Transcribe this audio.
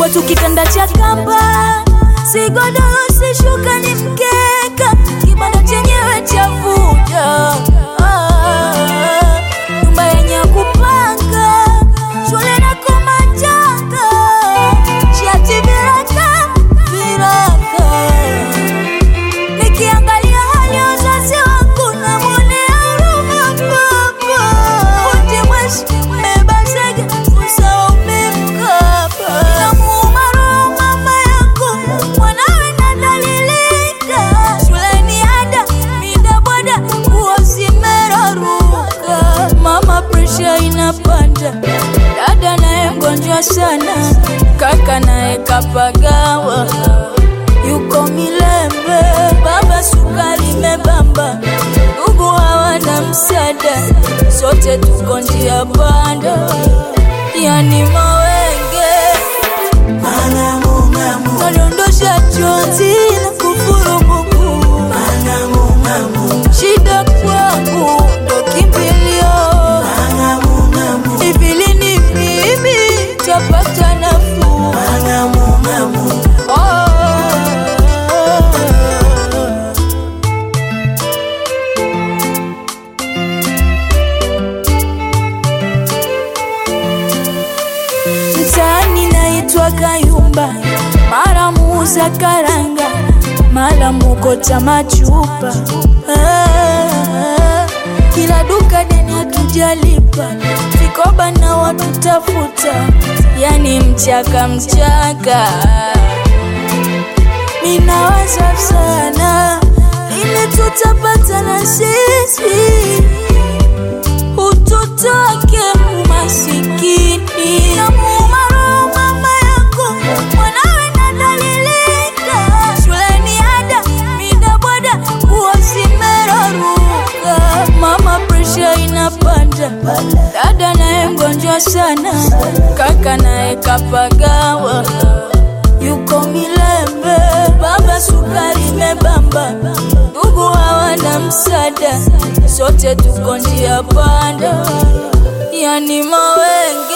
kwetu kitanda cha kamba, si godoro si shuka, ni mkeka, kibanda chenyewe cha vuja Ah, nyumba yenye kupanga, shule na kumachanga, shati viraka viraka Nikiangalia hali ya wazazi wangu namwonea huruma baba. Wote mweshi mmebeba zege, usahau mmemkaba. Inamuuma roho mama yangu, mwanawe nadhalilika. Shuleni ada, mida boda, nguo zimeraruka. Mama presha inapanda, dada naye mgonjwa sana, kaka naye kapagawa yuko Milembe, baba sukari mebamba, ndugu hawana msaada, sote tuko njia panda, yani mawenge nadondosha chozi na kufurumuku, shida kwangu ndo kimbilio, hivi lini mimi tapata nafuu? Oh. Mtaani naitwa Kayumba, mara muuza karanga, mara mukota machupa. Ah, kila duka deni hatujalipa, vikoba na watu tafuta, yani mchaka mchaka. Ninawaza sana, lini tutapata na sisi ututoke umasikini. Namuuma roho mama yangu, mwanawe nadhalilika. Shuleni ada, mida boda, nguo zimeraruka. Mama presha inapanda, dada naye mgonjwa sana, kaka naye kapagawa yuko Milembe, baba sukari mebamba, ndugu hawana msaada, sote tuko njia panda, yani mawenge